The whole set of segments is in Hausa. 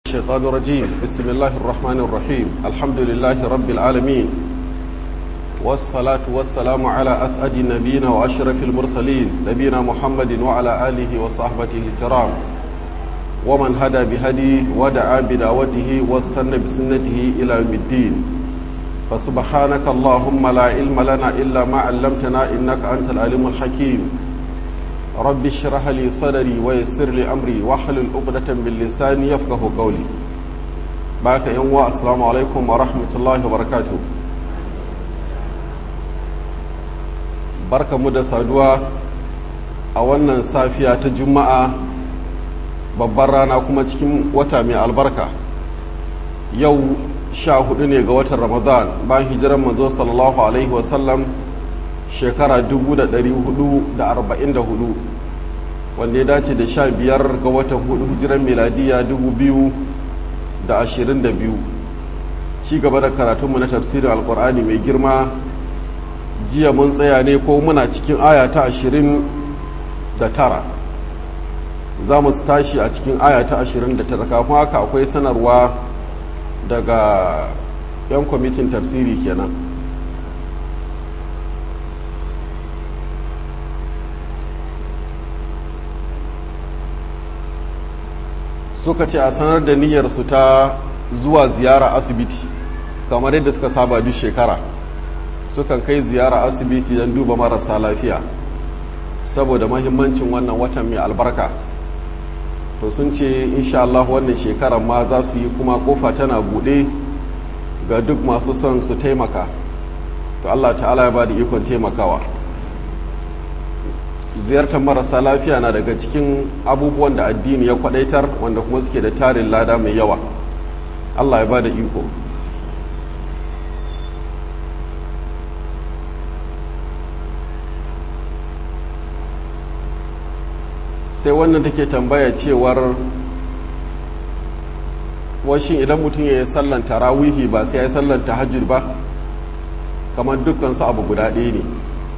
الشيطان الرجيم بسم الله الرحمن الرحيم الحمد لله رب العالمين والصلاة والسلام على أسعد النبيين وأشرف المرسلين نبينا محمد وعلى آله وصحبه الكرام ومن هدى بهدي ودعا بدعوته واستنى بسنته إلى يوم الدين فسبحانك اللهم لا علم لنا إلا ما علمتنا إنك أنت العليم الحكيم رب اشرح لي صدري ويسر لي أمري واحلل عقدة من لساني يفقه قولي باك يوم السلام عليكم ورحمة الله وبركاته barka mu da saduwa a wannan safiya ta juma'a babbar rana kuma cikin wata mai albarka yau sha hudu ne ga watan ramadan bayan hijiran manzo sallallahu alaihi wasallam shekara 444 wanda ya dace da sha biyar ga watan hudu hijiran miladiya 2022 ci gaba da karatunmu na tafsirin alkur'ani mai girma jiya mun tsaya ne ko muna cikin aya ta 29 za mu tashi a cikin aya ta 29 kafin haka akwai sanarwa daga 'yan kwamitin tafsiri kenan suka ce a sanar da niyyarsu ta zuwa ziyara asibiti kamar yadda suka saba duk shekara sukan kai ziyara asibiti don duba marasa lafiya saboda mahimmancin wannan watan mai albarka to sun ce insha Allah wannan shekarar ma za su yi kuma kofa tana buɗe ga duk masu son su taimaka to Allah ta'ala ya ba da ikon taimakawa ziyartar marasa lafiya na daga cikin abubuwan da addini ya kwadaitar wanda kuma suke da tarin lada mai yawa Allah ya ba da iko sai wannan take tambaya cewar washin idan mutum ya yi sallan tarawihi ba sai ya yi sallan tahajjud ba kamar dukkansu abu guda ɗaya ne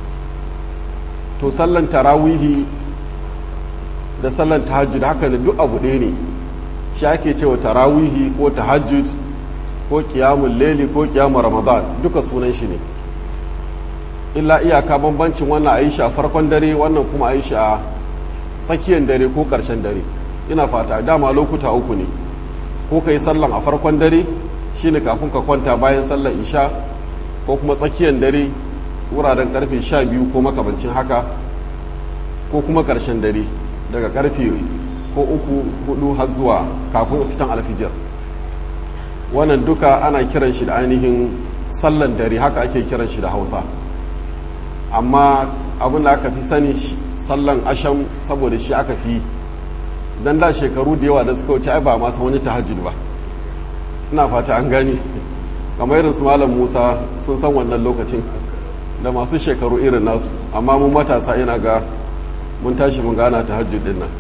to sallan tarawihi da sallan tahajjud haka da duk abu ɗaya ne shi ake cewa tarawihi ko tahajjud ko kiyamun leli ko kiyamun ramadan duka sunan shi ne illa iyaka bambancin wannan a yi shi a farkon dare wannan kuma a yi shi a tsakiyar dare ko ƙarshen dare ina fata dama lokuta uku ne ko ka yi sallan a farkon dare shine kafin ka kwanta bayan sallan isha ko kuma tsakiyar dare wuraren karfe sha biyu ko makamancin haka ko kuma ƙarshen dare daga karfe ko uku hudu har zuwa kafin fitan alfijir wannan duka ana kiran shi da ainihin sallan dare haka ake kiran shi da hausa amma abin da aka fi sani sallan asham saboda shi aka fi don da shekaru da yawa da suka wuce ai ba masa wani tahajjud ba ina fata an gani kamar irin su malam musa sun san wannan lokacin da masu shekaru irin nasu amma mun matasa ina ga mun tashi mun gana tahajjud din nan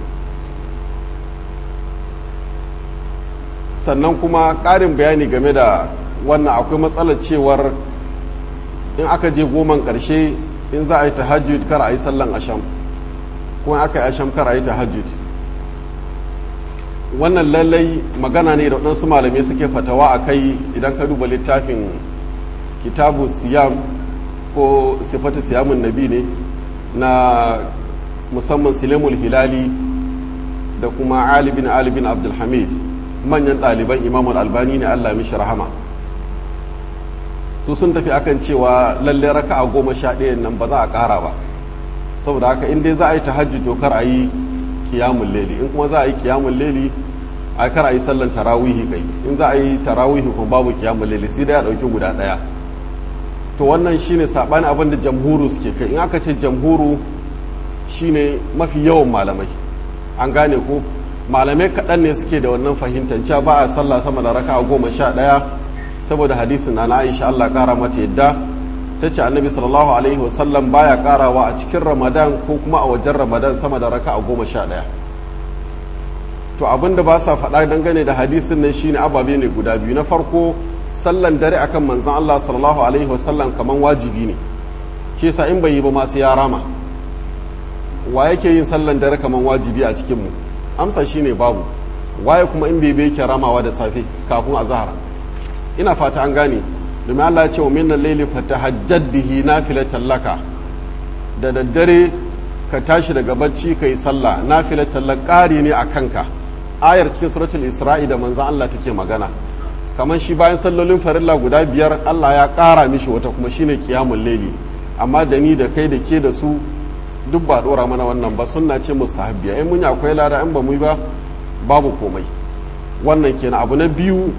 sannan kuma ƙarin bayani game da wannan akwai matsalar cewar in aka je goman ƙarshe in za a yi tahajjud kar a yi sallan asham kuma aka yi asham kar a yi tahajjud wannan lallai magana ne da waɗansu malamai suke fatawa a kai idan ka duba littafin kitabu siyam ko sifatu siyamun nabi ne na musamman silemul hilali da kuma alibin alibin abdulhamid manyan ɗaliban imamul albani ne allah mishi rahama su sun tafi akan cewa lalle raka a goma sha ɗayan nan ba za a ƙara ba saboda haka in dai za a yi tahajjud to kar a yi kiyamun leli in kuma za a yi kiyamun leli a kar a yi sallan tarawihi kai in za a yi tarawihi kuma babu kiyamun leli sai dai a ɗauki guda ɗaya to wannan shine saɓani abin da jamhuru suke kai in aka ce jamhuru shine mafi yawan malamai an gane ko malamai kaɗan ne suke da wannan fahimtar cewa ba a sallah sama da raka a goma sha ɗaya saboda hadisin na aisha allah ƙara mata yadda ta ce annabi sallallahu alaihi wasallam baya karawa a cikin ramadan ko kuma a wajen ramadan sama da raka a goma sha ɗaya to abin da ba sa faɗa dangane da hadisin nan shine ababe ne guda biyu na farko sallan dare akan manzon allah sallallahu alaihi wasallam kaman wajibi ne ke sa in bai yi ba ma sai ya rama wa yake yin sallan dare kaman wajibi a cikin mu amsa shine babu waye kuma in bai yake ramawa da safe kafin azhar ina fata an gane domin Allah ya ce wa minnan laili fatahajjad bihi nafilatan laka da daddare ka tashi daga bacci ka yi sallah nafilatan lak ƙari ne a kanka ayar cikin suratul isra'i da manzan Allah take magana kamar shi bayan sallolin farilla guda biyar Allah ya ƙara mishi wata kuma shine kiyamun laili amma da ni da kai da ke da su duk ba dora mana wannan ba sunna ce mustahabbiya in mun akwai lada in ba mu yi ba babu komai wannan kenan abu na biyu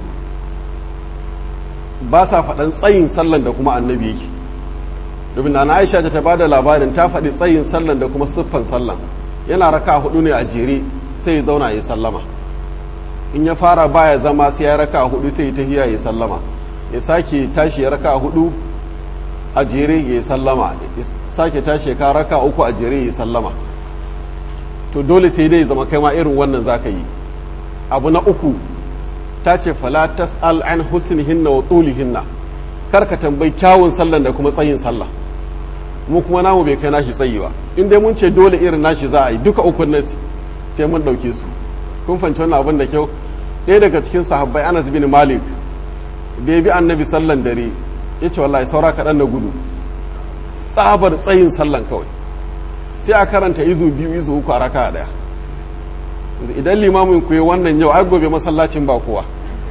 ba sa faɗan tsayin sallan da kuma annabi yake domin na aisha ta ba da labarin ta faɗi tsayin sallan da kuma siffan sallan yana raka hudu ne a jere sai ya zauna ya sallama in ya fara baya zama sai ya raka hudu sai ya tahiya ya sallama ya sake tashi ya raka hudu a jere ya sallama ya sake tashi ka raka uku a jere ya sallama to dole sai dai zama kai ma irin wannan zaka yi abu na uku ta ce fala tas'al an husnihinna wa tulihinna kar ka tambayi kyawun sallan da kuma tsayin sallah mu kuma namu bai kai nashi tsayi ba in dai mun ce dole irin nashi za a yi duka ukun nan sai mun dauke su kun fanci wannan abin da kyau ɗaya daga cikin sahabbai Anas bin Malik da ya bi annabi sallan dare ya ce wallahi saura kaɗan na gudu tsabar tsayin sallan kawai sai a karanta izu biyu izu uku a raka ɗaya idan limamin ku yi wannan yau ai gobe masallacin ba kowa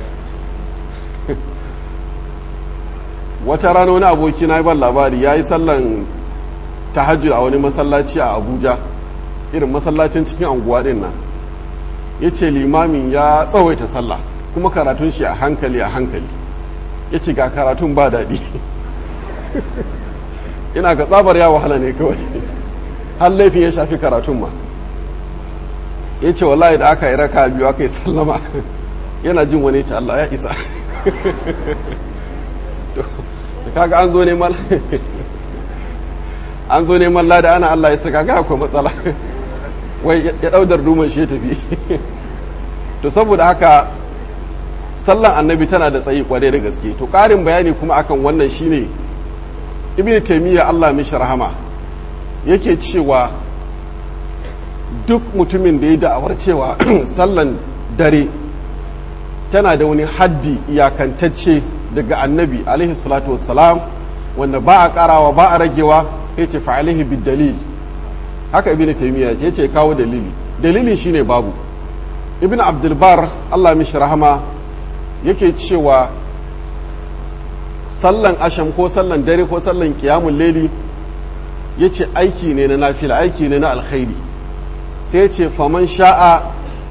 wata rana wani aboki na ban labari ya yi sallan tahajjud a wani masallaci a abuja irin masallacin cikin anguwa din nan ya ce limamin ya tsawaita sallah kuma karatun shi a hankali a hankali ya ce ga karatun ba daɗi ina ga tsabar ya wahala ne kawai har laifin ya shafi karatun ma ya ce wallahi da aka yi raka biyu aka yi sallama yana jin wani ce Allah ya isa da kaga an zo neman an zo neman lada ana Allah ya saka ga akwai matsala wai ya daudar duman shi ya tafi to saboda haka sallan annabi tana da tsayi kwarai da gaske to karin bayani kuma akan wannan shine ibn taymiya Allah mishi rahama yake cewa duk mutumin da ya da'awar cewa sallan dare tana da wani haddi iyakantacce daga annabi alaihi salatu wassalam wanda ba a karawa ba a ragewa ya ce fa'alihi bid dalil haka ibn taymiya ya ce kawo dalili dalili shine babu ibn abdulbar Allah mishi rahama yake cewa sallan asham ko sallan dare ko sallan kiyamun leli ya ce aiki ne na nafila aiki ne na alkhairi sai ce faman sha'a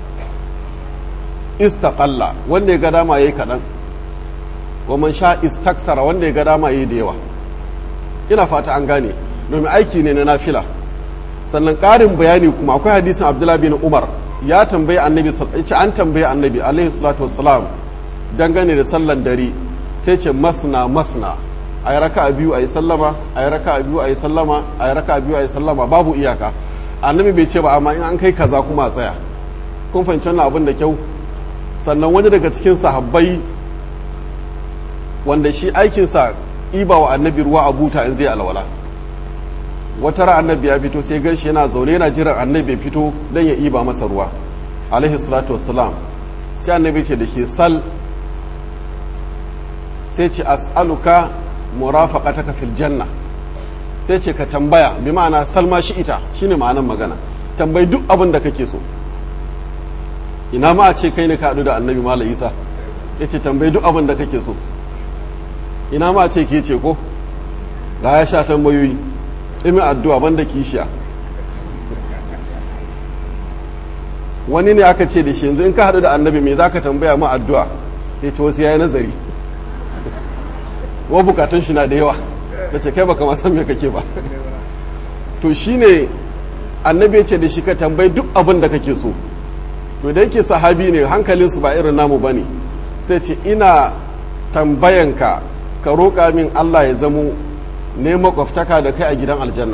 istaqalla wanda ya ga dama yayi kaɗan wa man sha istaksara wanda ya ga dama yayi da yawa ina fata an gane domin aiki ne na nafila sannan ƙarin bayani kuma akwai hadisin abdullahi bin umar ya tambayi annabi ce an tambayi annabi alaihi salatu wassalam dangane da sallan dare sai ce masna masna a yi raka biyu a yi sallama a yi raka biyu a yi sallama a yi raka biyu a yi sallama babu iyaka annabi bai ce ba amma in an kai kaza kuma a tsaya kun fahimci wannan abin da kyau sannan wani daga cikin sahabbai wanda shi aikinsa iba wa annabi ruwa a buta in zai alwala wata ra annabi ya fito sai ganshi yana zaune yana jiran annabi ya fito don ya iba masa ruwa alaihi salatu wassalam sai annabi ce da shi sal sai ce as'aluka murafaqataka fil janna sai ce ka tambaya bi ma'ana salma shi ita shine ma'anan magana tambayi duk abin da kake so ina ma a ce kai ne ka haɗu da annabi mala isa ya ce tambayi duk abin da kake so ina ma a ce ke ce ko ga ya sha tambayoyi imin addu'a banda kishiya wani ne aka ce da shi yanzu in ka haɗu da annabi me za ka tambaya ma addu'a ya ce wasu ya yi nazari wa bukatun shi na da yawa da ce kai baka ma san me kake ba to shine annabi ya ce da shi ka tambayi duk abin da kake so to da yake sahabi ne hankalinsu ba irin namu bane sai ce ina tambayanka ka roƙa min Allah ya zamo ne makwabtaka da kai a gidan aljanna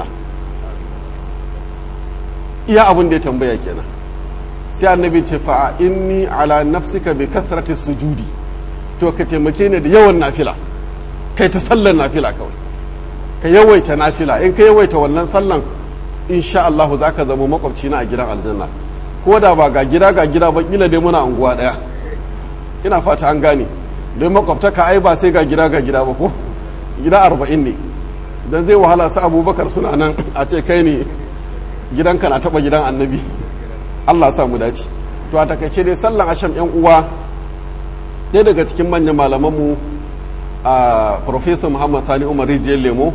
iya abin da ya tambaya kenan sai annabi ce fa inni ala nafsika bi kasrati sujudi to ka taimake ni da yawan nafila kai ta sallar nafila kawai ka yawaita nafila in ka yawaita wannan sallan insha Allah za ka zama makwabci na a gidan aljanna ko da ba ga gida ga gida ba kila dai muna unguwa ɗaya ina fata an gane don makwabtaka ai ba sai ga gida ga gida ba ko gida arba'in ne don zai wahala su abubakar suna nan a ce kai ne gidanka na taba gidan annabi allah sa mu dace to a takaice dai sallan asham yan uwa ɗaya daga cikin manyan malamanmu a professor muhammad sani umar rijiyar lemo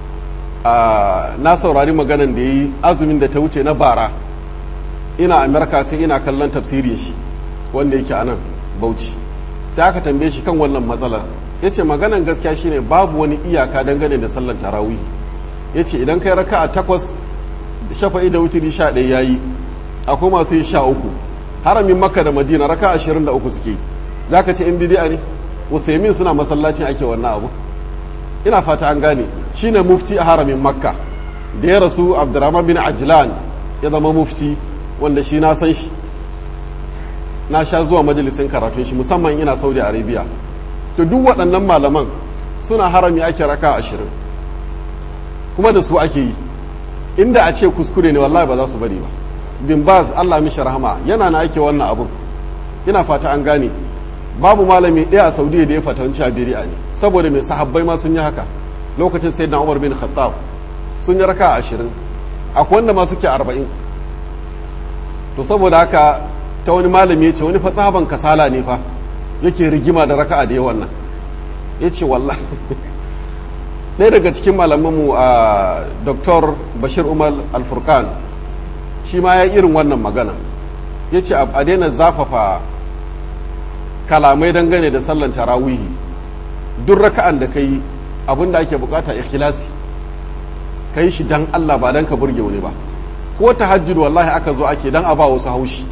na saurari maganan da ya yi azumin da ta wuce na bara ina amerika sai ina kallon tafsirin shi wanda yake a nan bauchi sai aka tambaye shi kan wannan matsalar ya ce maganan gaskiya shine babu wani iyaka dangane da sallar tarawih ya ce idan kai raka a takwas shafa'i da wuturi sha ɗaya ya yi akwai masu yi sha uku haramin makka da madina raka ashirin da uku suke za ka ce in bidi'a ne usaimin suna masallacin ake wannan abu ina fata an gane shine mufti a haramin makka da ya rasu abdurrahman bin ajlan ya zama mufti wanda shi na san shi na sha zuwa majalisin karatun shi musamman ina saudi arabia to duk waɗannan malaman suna harami ake raka ashirin kuma da su ake yi inda a ce kuskure ne wallahi ba za su bari ba bin baz allah mishi rahama yana na ake wannan abun ina fata an gane babu malami ɗaya a saudiya da ya fatanci a biri'a ne saboda mai sahabbai ma sun yi haka lokacin sai na umar bin khattab sun yi raka ashirin akwai wanda ma suke arba'in to saboda haka ta wani malami ya ce wani fatsaban kasala ne fa yake rigima da raka'a da yawan nan ya ce wallah ɗaya daga cikin malamanmu a dr bashir umar alfurkan shi ma ya irin wannan magana ya ce a daina zafafa kalamai dangane da sallan tarawihi duk raka'an da ka yi abin da ake bukata ikhlasi ka yi shi dan allah ba dan ka burge wani ba ko tahajjud wallahi aka zo ake dan a ba wasu haushi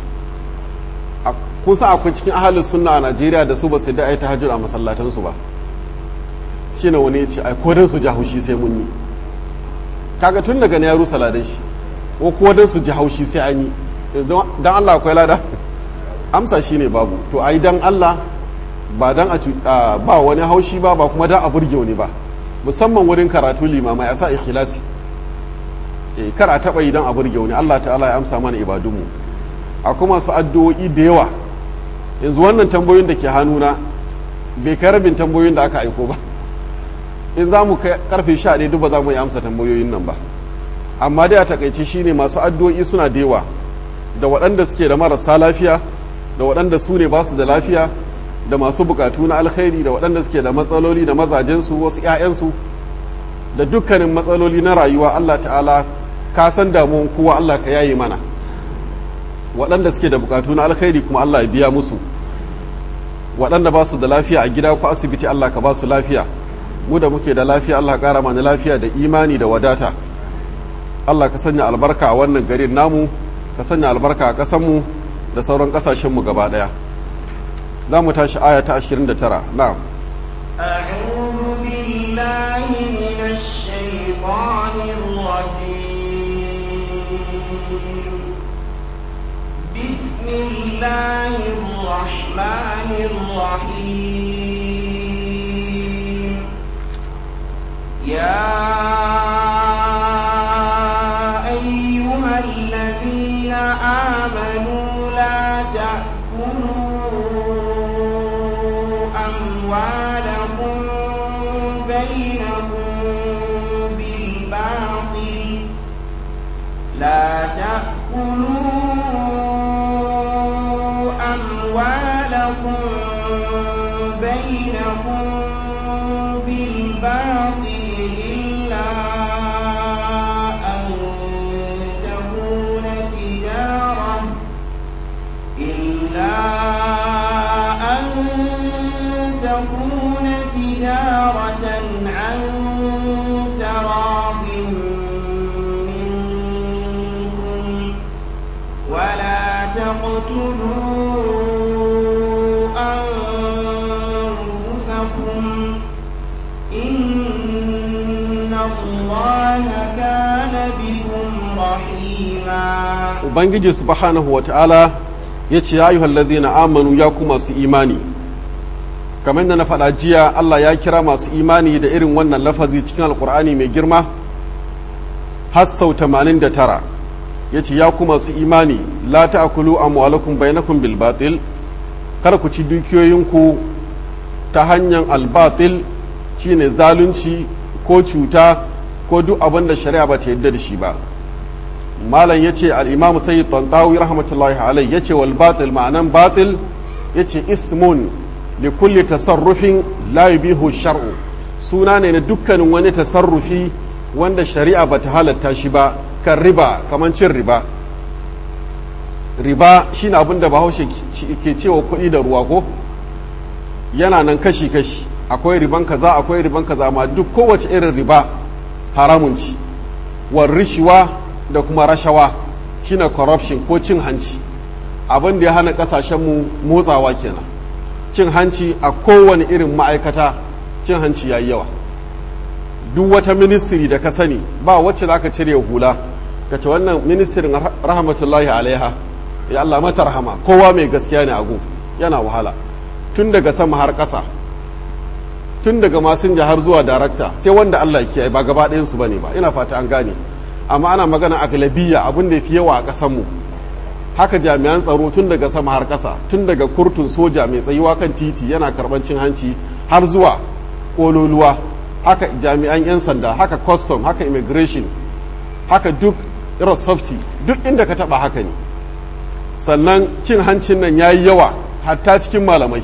kun san akwai cikin ahalin sunna a Najeriya da su ba su da ai tahajjud a masallatansu ba shi ne wani ya ce ai kodin su ji haushi sai mun yi kaga tun daga na yaro saladan shi ko kodin su ji haushi sai an yi dan Allah akwai lada amsa shi ne babu to ai dan Allah ba dan a ba wani haushi ba ba kuma dan a burge wani ba musamman wurin karatu limamai a sa ikhlasi eh kar a taba yi dan a burge wani Allah ta'ala ya amsa mana ibadunmu akwai masu addu'o'i da yawa yanzu wannan tambayoyin da ke hannuna bai kai rabin tambayoyin da aka aiko ba in za mu karfe sha ɗaya duk ba za mu yi amsa tambayoyin nan ba amma dai a takaice shine masu addu'o'i suna da yawa da waɗanda suke da marasa lafiya da waɗanda su ne ba su da lafiya da masu bukatu na alkhairi da waɗanda suke da matsaloli da mazajensu wasu 'ya'yansu da dukkanin matsaloli na rayuwa Allah ta'ala ka san damuwan kowa Allah ka yaye mana waɗanda suke da bukatu na alkhairi kuma Allah ya biya musu waɗanda ba su da lafiya a gida ko asibiti Allah ka ba su lafiya mu da muke da lafiya Allah ƙara mana lafiya da imani da wadata Allah ka sanya albarka a wannan garin namu ka sanya albarka a ƙasanmu da sauran ƙasashenmu gaba ɗaya za mu tashi aya ta 29 na'am أعوذ بالله من الشيطان الرجيم بسم الله الرحمن الرحيم يا أيها الذين آمنوا لا تأكلوا أموالكم بينكم بالباطل لا تأكلوا أموالكم بينكم بالباطل إلا أن تكون تجارة إلا أن تكون تجارة عن تراض منكم ولا تقتلوا أنفسكم إن الله كان بكم رحيما ubangiji subhanahu wa ta'ala ya ce ya ayyuhal ladhina amanu ya ku masu imani kamar da na faɗa jiya Allah ya kira masu imani da irin wannan lafazi cikin alkur'ani mai girma har sau 89 yace ya kuma su imani la ta'kulu amwalakum bainakum bil batil kar ku ci dukiyoyinku ta hanyar albatil shine zalunci ko cuta ko duk abin da shari'a ba ta yadda da shi ba malam ya ce al'imamu sayyid tantawi rahmatullahi alai ya ce wal batil ma'anan batil ya ce ismun li kulli tasarrufin la yubihu shar'u suna ne na dukkanin wani tasarrufi wanda shari'a ba ta halatta shi ba kan riba kamar cin riba riba shine abin da bahaushe ke cewa kuɗi da ruwa ko yana nan kashi-kashi akwai riban kaza akwai riban kaza amma duk kowace irin riba haramun ci war rishiwa da kuma rashawa shine corruption ko cin hanci abin da ya hana kasashenmu motsawa kenan cin hanci a kowane irin ma'aikata cin hanci yayi yawa duk wata ministry da ka sani ba wacce za ka cire hula ka ce wannan ministirin rahmatullahi alaiha ya Allah mata rahama kowa mai gaskiya ne a gu yana wahala tun daga sama har ƙasa tun daga masinja har zuwa darakta sai wanda Allah ya kiyaye ba gaba ɗayan su bane ba ina fata an gane amma ana magana a galabiya abin da fi yawa a ƙasar mu haka jami'an tsaro tun daga sama har ƙasa tun daga kurtun soja mai tsayuwa kan titi yana karɓar cin hanci har zuwa ƙololuwa haka jami'an 'yan sanda haka custom haka immigration haka duk irin softy duk inda ka taɓa haka ne sannan cin hancin nan ya yi yawa hatta cikin malamai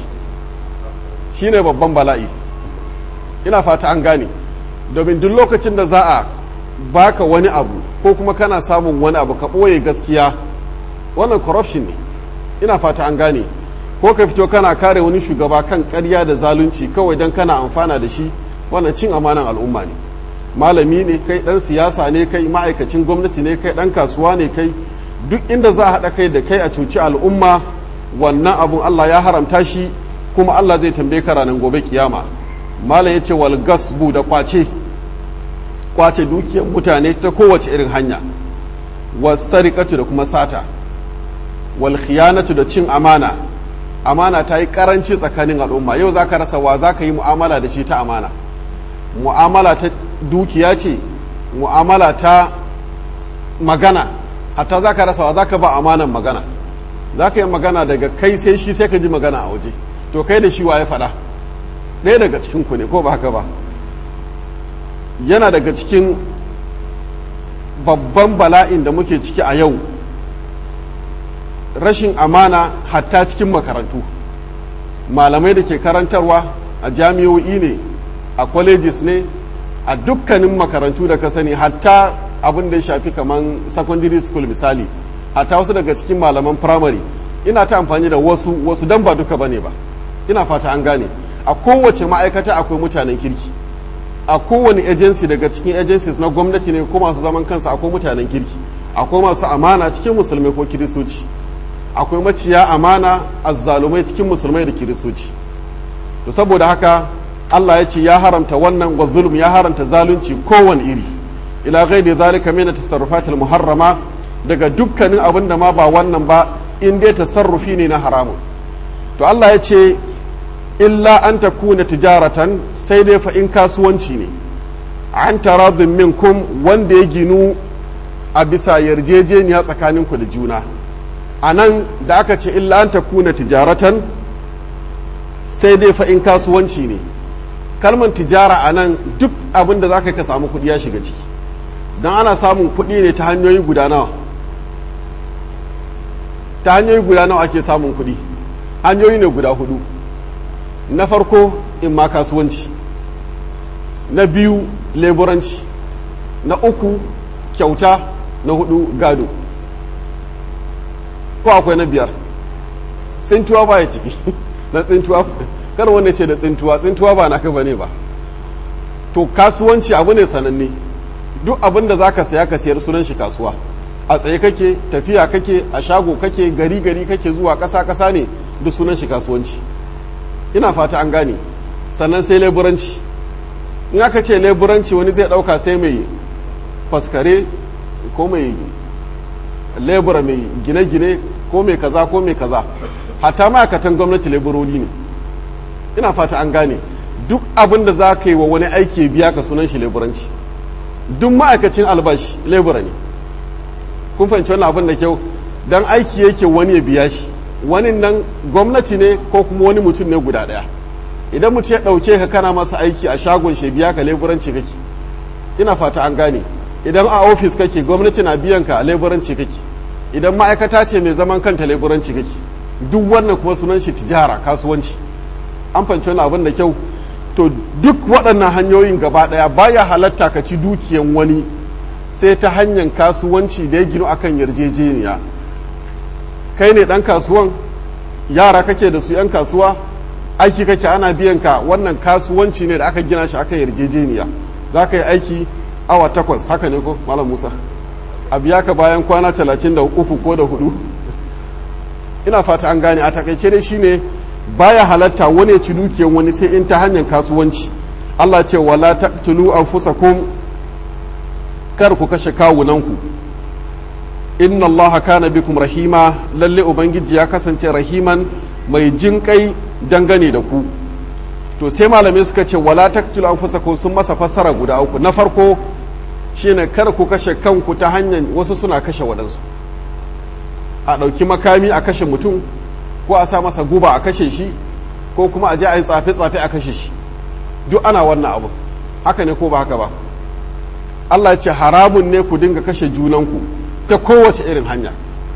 shine babban bala'i ina fata an gane domin duk lokacin da za a baka wani abu ko kuma kana samun wani abu ka ɓoye gaskiya wannan corruption ne ina fata an gane ko ka fito kana kare wani shugaba kan ƙarya da zalunci kawai don kana amfana da shi wannan cin amanan al'umma ne malami ne kai ɗan siyasa ne kai ma'aikacin gwamnati ne kai ɗan kasuwa ne kai duk inda za a haɗa kai da kai a cuci al'umma wannan abun Allah ya haramta shi kuma Allah zai tambaye ka ranar gobe kiyama malam ya ce wal gasbu da kwace kwace dukiyar mutane ta kowace irin hanya wasariƙatu da kuma sata wal khiyanatu da cin amana amana ta yi karanci tsakanin al'umma yau za ka rasa wa za ka yi mu'amala da shi ta amana mu'amala ta dukiya ce mu'amala ta magana hatta za ka rasa wa za ka ba amanan magana za ka yi magana daga kai sai shi sai ka ji magana a waje to kai da shi wa ya faɗa ɗaya daga cikin ku ne ko ba haka ba yana daga cikin babban bala'in da muke ciki a yau rashin amana hatta cikin makarantu malamai da ke karantarwa a jami'o'i ne a colleges ne a dukkanin makarantu da ka sani hatta abin da ya shafi kamar secondary school misali hatta wasu daga cikin malaman primary ina ta amfani da wasu wasu dan ba duka bane ba ina fata an gane a kowace ma'aikata akwai mutanen kirki a kowane agency daga cikin agencies na gwamnati ne ko masu zaman kansa akwai mutanen kirki akwai masu amana cikin musulmai ko kiristoci akwai maciya amana azzalumai cikin musulmai da kiristoci to saboda haka Allah ya ce ya haramta wannan wa zulm ya haramta zalunci kowane iri ila ghairi zalika min tasarrufatil muharrama daga dukkanin abin da ma ba wannan ba in dai tasarrufi ne na haramun to Allah ya ce illa an takuna tijaratan sai dai fa in kasuwanci ne an taradun minkum wanda ya ginu a bisa yarjejeniya tsakaninku da juna a nan da aka ce illa an takuna tijaratan sai dai fa in kasuwanci ne kalmar tijara a nan duk abin da za ka samu kuɗi ya shiga ciki don ana samun kuɗi ne ta hanyoyi guda nawa ta hanyoyi guda nawa ake samun kuɗi hanyoyi ne guda hudu na farko in ma kasuwanci na biyu leburanci na uku kyauta na hudu gado ko akwai na biyar tsintuwa ba ya ciki na tsintuwa kar wanda ce da tsintuwa tsintuwa ba naka bane ba to kasuwanci abu ne sananne duk abin da zaka saya ka sayar sunan shi kasuwa a tsaye kake tafiya kake a shago kake gari gari kake zuwa ƙasa ƙasa ne duk sunan shi kasuwanci ina fata an gane sannan sai leburanci in aka ce leburanci wani zai ɗauka sai mai faskare ko mai lebura mai gine-gine ko mai kaza ko mai kaza hatta ma'aikatan gwamnati leburoli ne ina fata an gane duk abin da za ka yi wa wani aiki biya ka sunan shi leburanci duk ma'aikacin albashi lebura ne kun fahimci wannan abin da kyau dan aiki yake wani ya biya shi wani nan gwamnati ne ko kuma wani mutum ne guda ɗaya idan mutum ya ɗauke ka kana masa aiki a shagon shi biya ka leburanci kake ina fata an gane idan a ofis kake gwamnati na biyan ka leburanci kake idan ma'aikata ce mai zaman kanta leburanci kake duk wannan kuma sunan shi tijara kasuwanci an fahimci wani abin da kyau to duk waɗannan hanyoyin gaba ɗaya baya halatta ka ci dukiyan wani sai ta hanyar kasuwanci da ya ginu akan yarjejeniya kai ne ɗan kasuwan yara kake da su 'yan kasuwa aiki kake ana biyan ka wannan kasuwanci ne da aka gina shi akan yarjejeniya za ka yi aiki awa takwas haka ne ko malam musa a biya ka bayan kwana talatin da uku ko da hudu ina fata an gane a takaice dai shine baya halatta wani ya ci dukiyar wani sai in ta hanyar kasuwanci Allah ce wala taqtulu anfusakum kar ku kashe kawunanku inna Allah kana bikum rahima lalle ubangiji ya kasance rahiman mai jin kai dangane da ku to sai malamai suka ce wala taqtulu anfusakum sun masa fassara guda uku na farko shine kar ku kashe kanku ta hanyar wasu suna kashe waɗansu a ɗauki makami a kashe mutum ko a sa masa guba a kashe shi ko kuma a je a yi tsafe-tsafe a kashe shi duk ana wannan abu haka ne ko ba haka ba Allah ce haramun ne ku dinga kashe junanku ta kowace irin hanya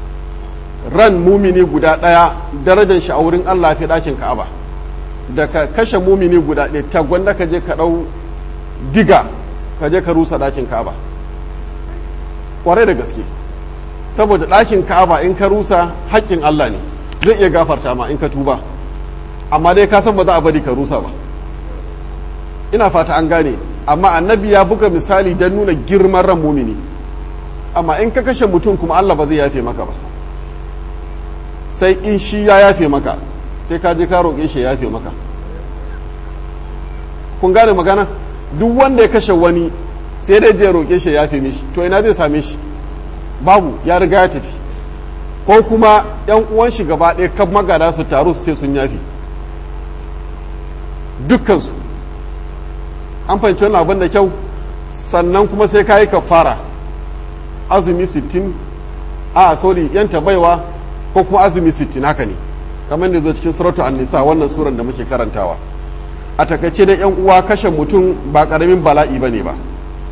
ran mumini guda ɗaya darajar shi a wurin Allah fi ɗakin ka'aba da ka kashe mumini guda ɗaya ta gwanda ka je ka ɗau diga ka je ka rusa ɗakin ka'aba ƙwarai da gaske saboda ɗakin ka'aba in ka rusa haƙƙin Allah ne zai iya gafarta ma in ka tuba amma dai ka san ba za a bari ka rusa ba ina fata an gane amma annabi ya buga misali don nuna girman ran mumini amma in ka kashe mutum kuma Allah ba zai yafe maka ba sai in shi ya yafe maka sai ka je ka roƙe shi ya yafe maka kun gane magana duk wanda ya kashe wani sai dai je roƙe shi ya yafe mishi to ina zai same shi babu ya riga ya tafi ko kuma yan uwan shi gaba ɗaya kan magada su taru su ce sun yafi dukkansu an fahimci wani abin da kyau sannan kuma sai ka yi kafara azumi sittin a sorry yanta baiwa ko kuma azumi sittin haka ne kamar da zo cikin suratu an-nisa wannan suran da muke karantawa a takaice da yan uwa kashe mutum ba karamin bala'i bane ba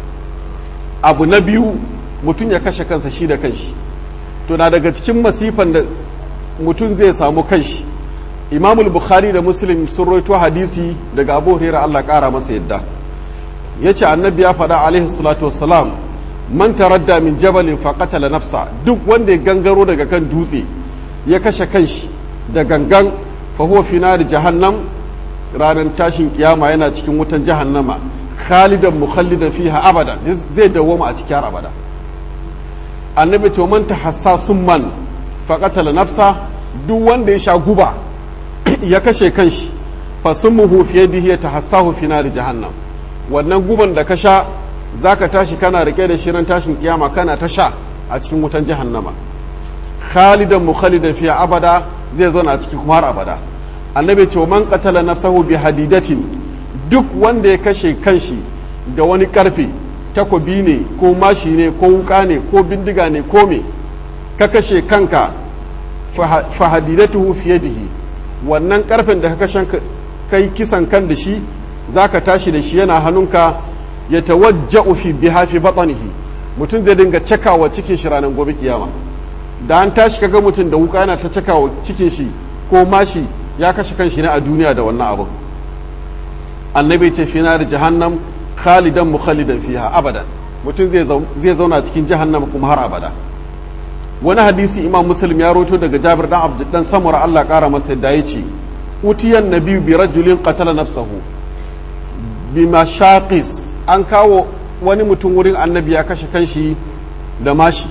abu na biyu mutum ya kashe kansa shi da kanshi to na daga cikin masifan da mutum zai samu kanshi imamul bukhari da muslim sun roito hadisi daga abu hurairah Allah kara masa yadda yace annabi ya faɗa alaihi salatu wassalam man taradda min jabalin faqatala nafsa duk wanda ya gangaro daga kan dutse ya kashe kanshi da gangan fa huwa fi nar jahannam ranar tashin kiyama yana cikin wutan jahannama khalidan mukhallidan fiha abada zai dawoma a cikin abada annabi ce man tahassasun man faqatala nafsa duk wanda ya sha guba ya kashe kanshi fa summuhu fi yadihi yatahassahu fi nar jahannam wannan guban da ka sha zaka tashi kana rike da shirin tashin kiyama kana ta sha a cikin wutan jahannama khalidan mukhalidan fiha abada zai zauna a cikin kuma har abada annabi ce man qatala nafsahu bi hadidatin duk wanda ya kashe kanshi da wani karfe takobi ne ko mashi ne ko wuka ne ko bindiga ne ko me ka kashe kanka fa hadidatuhu fi yadihi wannan karfen da ka kashe kai kisan kan da shi zaka tashi da shi yana hannunka ya tawajja'u fi biha fi batnihi mutum zai dinga cakawa cikin shi ranar gobe kiyama da an tashi kaga mutum da wuka yana ta cakawa cikin shi ko mashi ya kashe kanshi ne a duniya da wannan abu annabi ce fi da jahannam khalidan mukhalidan fiha abadan mutum zai zauna cikin jahannam kuma har abada wani hadisi imam muslim ya roto daga jabir dan abdu dan samura Allah kara masa yadda ya ce utiyan nabiyu bi rajulin qatala nafsahu bi mashaqis an kawo wani mutum wurin annabi ya kashe kanshi da mashi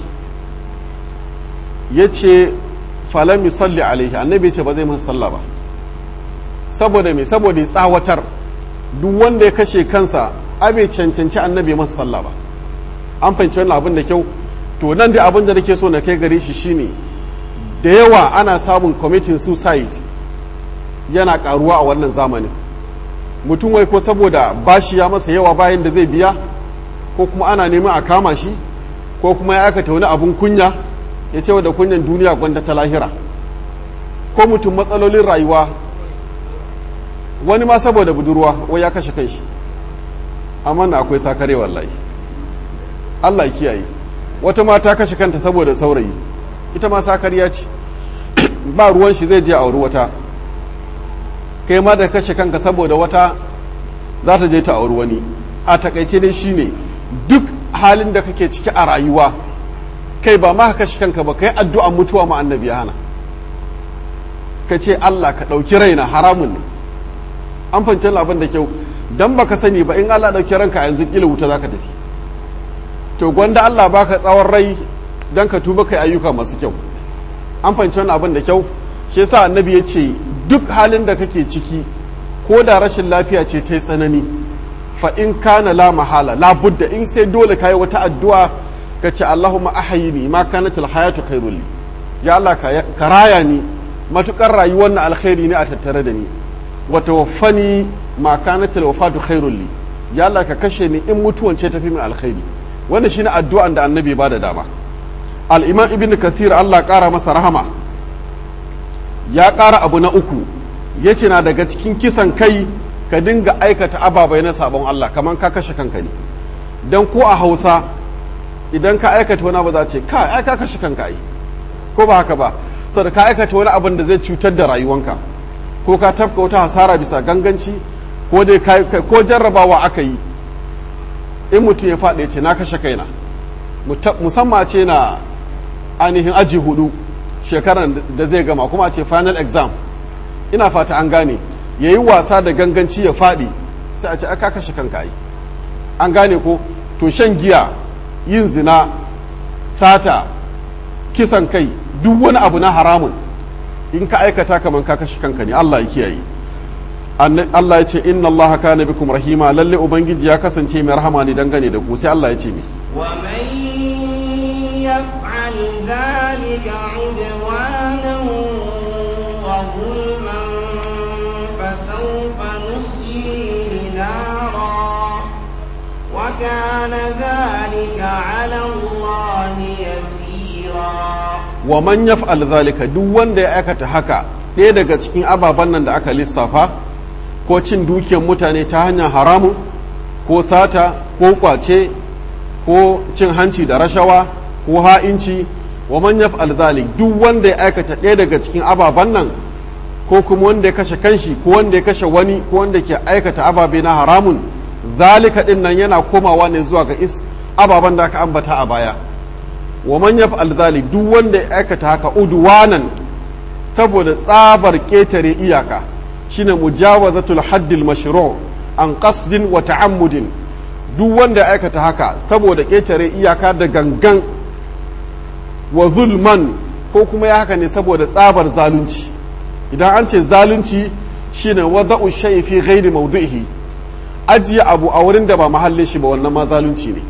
ya ce falam yusalli alaihi annabi ya ce ba zai masa sallah ba saboda me saboda ya tsawatar duk wanda ya kashe kansa abe cancanci annabi masa sallah ba an fahimci wannan abin da kyau to nan da abin da nake so na kai gare shi shine da yawa ana samun committing suicide yana karuwa a wannan zamanin mutum wai ko saboda bashi ya masa yawa bayan da zai biya ko kuma ana neman a kama shi ko kuma ya aikata wani abun kunya ya ce da kunyan duniya gwanda ta lahira ko mutum matsalolin rayuwa wani ma saboda budurwa wai ya kashe kanshi amma na akwai sakare wallahi Allah ya kiyaye wata ma ta kashe kanta saboda saurayi ita ma sakariya ce ba ruwan shi zai je auri wata kai ma da kashe kanka saboda wata za ta je ta auri wani a takaice dai shine duk halin da kake ciki a rayuwa kai ba ma ka kashe kanka ba kai addu'a mutuwa ma annabi ya hana ka ce Allah ka ɗauki raina haramun ne an fahimci abin da kyau dan baka sani ba in Allah ɗauki ranka yanzu kila wuta zaka tafi to gwanda Allah baka tsawon rai dan ka tuba kai ayyuka masu kyau an fahimci wannan abin da kyau shi yasa annabi ya ce duk halin da kake ciki ko da rashin lafiya ce ta yi tsanani fa in kana la mahala la budda in sai dole kai wata addu'a ka ce Allahumma ahyini ma kanatil hayatu khairul li ya Allah ka raya ni matukar rayuwar na alkhairi ne a tattare da ni wa tawaffani ma kanatil wafatu khairul li ya Allah ka kashe ni in mutuwan ce tafi min alkhairi wannan shine addu'an da annabi ba da dama al-imam ibn kathir Allah kara masa rahama ya kara abu na uku yace na daga cikin kisan kai ka dinga aikata ababai na sabon Allah kamar ka kashe kanka ne dan ko a Hausa idan ka aikata wani abu za ce ka ai ka kashe kanka ai ko ba haka ba saboda ka aikata wani abin da zai cutar da rayuwanka ko ka tafka wata hasara bisa ganganci ko dai ko jarrabawa aka yi in mutum ya faɗi ce na kashe kaina musamman ce na ainihin aji hudu shekaran da zai gama kuma ce final exam ina fata an gane ya yi wasa da ganganci ya faɗi sai a ce aka kashe kanka yi an gane ko to shan giya yin zina sata kisan kai duk wani abu na haramun in ka aikata kamar ka kashe kanka ne Allah ya kiyaye Allah ya ce inna Allah kana bikum rahima lalle ubangiji ya kasance mai rahama ne dangane da ku sai Allah ya ce mi wa man yaf'al dhalika 'udwanan wa zulman fasawfa nuslihi nara wa kana dhalika 'ala Allah yasira wa man yaf'al dhalika duk wanda ya aikata haka ɗaya daga cikin ababen nan da aka lissafa ko cin dukiyar mutane ta hanyar haramu ko sata ko kwace ko cin hanci da rashawa ko ha'inci wa man yaf'al dhalik duk wanda ya aikata ɗaya daga cikin ababen nan ko kuma wanda ya kashe kanshi ko wanda ya kashe wani ko wanda ke aikata ababe na haramun zalika din nan yana komawa ne zuwa ga is ababen da aka ambata a baya wa man yaf'al dhalik duk wanda ya aikata haka udwanan saboda tsabar ketare iyaka shine mujawazatul haddil mashru' an qasdin wa ta'ammudin duk wanda ya aikata haka saboda ketare iyaka da gangan wa zulman ko kuma ya haka ne saboda tsabar zalunci idan an ce zalunci shine wada'u shay'i fi ghairi mawdi'ihi ajiye abu a wurin da ba mahallin shi ba wannan ma zalunci ne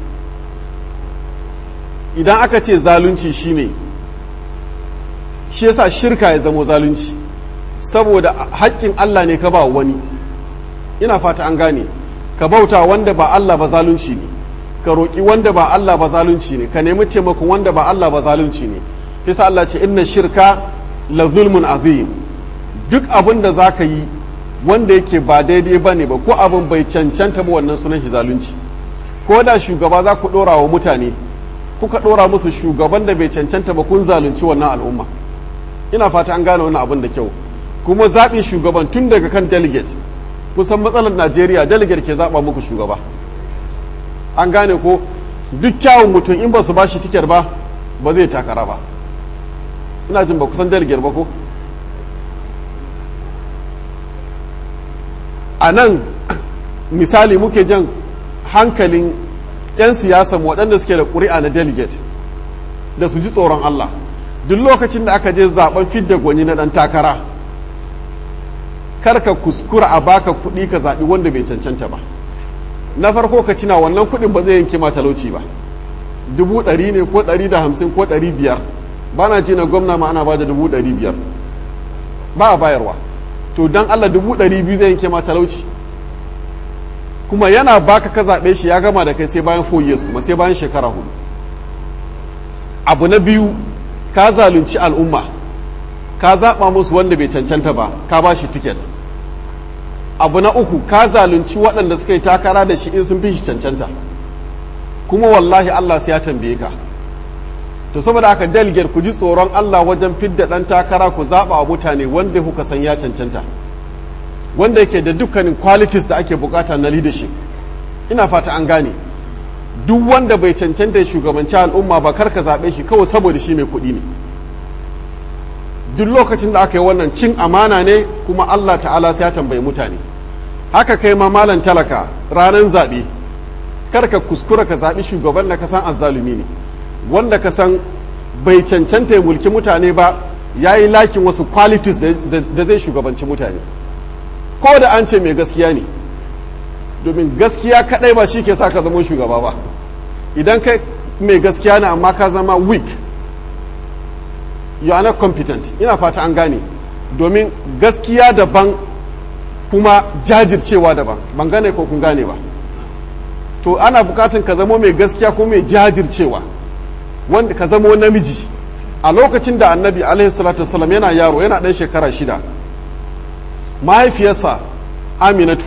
idan aka ce zalunci shine shi yasa shirka ya zamo zalunci saboda haƙƙin Allah ne ka ba wani ina fata an gane ka bauta wanda ba Allah ba zalunci ne ka roƙi wanda ba Allah ba zalunci ne ka nemi taimakon wanda ba Allah ba zalunci ne yasa Allah ce inna shirka la zulmun azim duk abin da za ka yi wanda yake ba daidai ba ne ba ko abin bai cancanta ba wannan sunan shi zalunci ko da shugaba za ku ɗora wa mutane kuka ɗora musu shugaban da bai cancanta ba kun zalunci wannan al'umma ina fata an gane wannan abin da kyau kuma zaɓin shugaban tun daga kan delegate kusan matsalar najeriya delegate ke zaɓa muku shugaba an gane ko duk kyawun mutum in ba su ba shi tikar ba ba zai takara ba ina jin ba kusan delegate ba ko a nan misali muke jan hankalin 'yan siyasa waɗanda suke da ƙuri'a na delegate da su ji tsoron Allah duk lokacin da aka je zaben fidda gwani na ɗan takara kar ka kuskura a baka kuɗi ka zaɓi wanda bai cancanta ba na farko ka cina wannan kuɗin ba zai yanke ma talauci ba dubu ɗari ne ko ɗari da hamsin ko ɗari biyar ba na ce na gwamna ma ana ba da dubu ɗari biyar ba a bayarwa to don Allah dubu ɗari biyu zai yanke ma talauci kuma yana baka ka zaɓe shi ya gama da kai sai bayan 4 years kuma sai bayan shekara hudu abu na biyu ka zalunci al'umma ka zaɓa musu wanda bai cancanta ba ka ba shi tiket abu na uku ka zalunci waɗanda suka yi takara da shi in sun fi shi cancanta kuma wallahi Allah sai ya tambaye ka to saboda haka delegate ku ji tsoron Allah wajen fidda ɗan takara ku zaɓa wa mutane wanda kuka san ya cancanta wanda yake da dukkanin qualities da ake bukata na leadership ina fata an gane duk wanda bai cancanta ya shugabanci al'umma ba kar ka zaɓe shi kawai saboda shi mai kuɗi ne duk lokacin da aka yi wannan cin amana ne kuma Allah ta'ala sai ya tambayi mutane haka kai ma malan talaka ranar zaɓe kar ka kuskura ka zaɓi shugaban da ka san azzalumi ne wanda ka san bai cancanta ya mulki mutane ba ya yi lakin wasu qualities da zai shugabanci mutane ko da an ce mai gaskiya ne domin gaskiya kadai ba shi ke sa ka zama shugaba ba idan kai mai gaskiya ne amma ka zama weak you are not competent ina fata an gane domin gaskiya daban kuma jajircewa daban ban gane ko kun gane ba to ana bukatun ka zama mai gaskiya ko mai jajircewa wanda ka zama namiji a lokacin da annabi alaihi salatu wasallam yana yaro yana dan shekara shida mahaifiyarsa aminatu